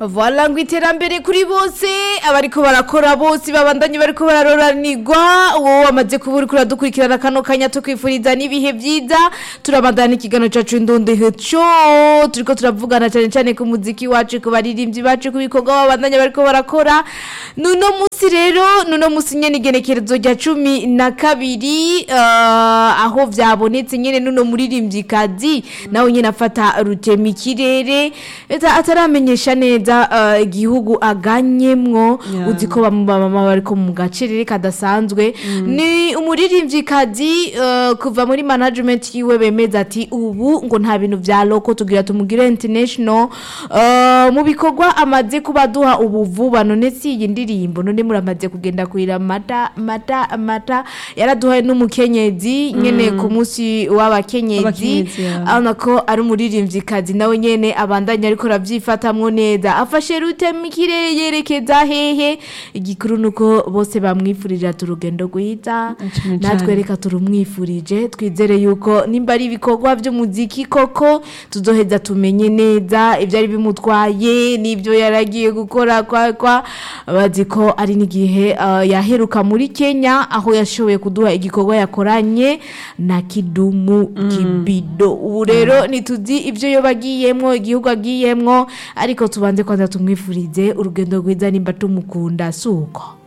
Voilà ngo iterambere kuri bose abariko barakora bose babandanye bariko bararoranirwa uwo wamaze kuba uriko uradukurikirana kano kanya tukwifuriza n'ibihe vyiza turabandana ikiganiro cacu indundi heco turiko turavugana cane cane ku muziki wacu ku baririmbyi bacu ku bikorwa babandanye bariko barakora nuno musi rero nuno musi nyene igenekerezo rya cumi na kabiri eh, aho vyabonetse nyene nuno muririmvyikazi nawe nyene afata rutema ikirere eta ataramenyesha neza eh, igihugu aganyemwo Yeah. uzi ko bamama bariko mu gacerere kadasanzwe ni umuririmvyikazi eh, kuva muri management yiwe bemeza ati ubu ngo nta bintu vya loko tugira tumugire international eh, mu bikorwa amaze kuba duha ubu vuba none si iyi ndirimbo none muramaze kugenda kuira mata mata mata yaraduhaye n'umukenyezi nyene ku munsi w'abakenyezi W'abakenyezi, yeah. urabona ko ari umuririmvyikazi nawe nyene abandanya ariko aravyifatamwo neza afashe rutema ikirere yerekeza hehe igikuru nuko bose bamwifurije ati urugendo rwiza Cane natwe cane. reka turumwifurije twizere yuko nimba ari ibikorwa vy'umuziki koko tuzoheza tumenye neza ivyari bimutwaye n'ivyo yaragiye gukora kwa kwa bazi ko ari n'igihe uh, yaheruka muri Kenya aho yashoboye kuduha igikorwa yakoranye na Kidumu Kibido ubu rero ntituzi ivyo yo bagiyemwo igihugu agiyemwo ariko tubanze kwanza tumwifurize urugendo rwiza nimba tumukunda suko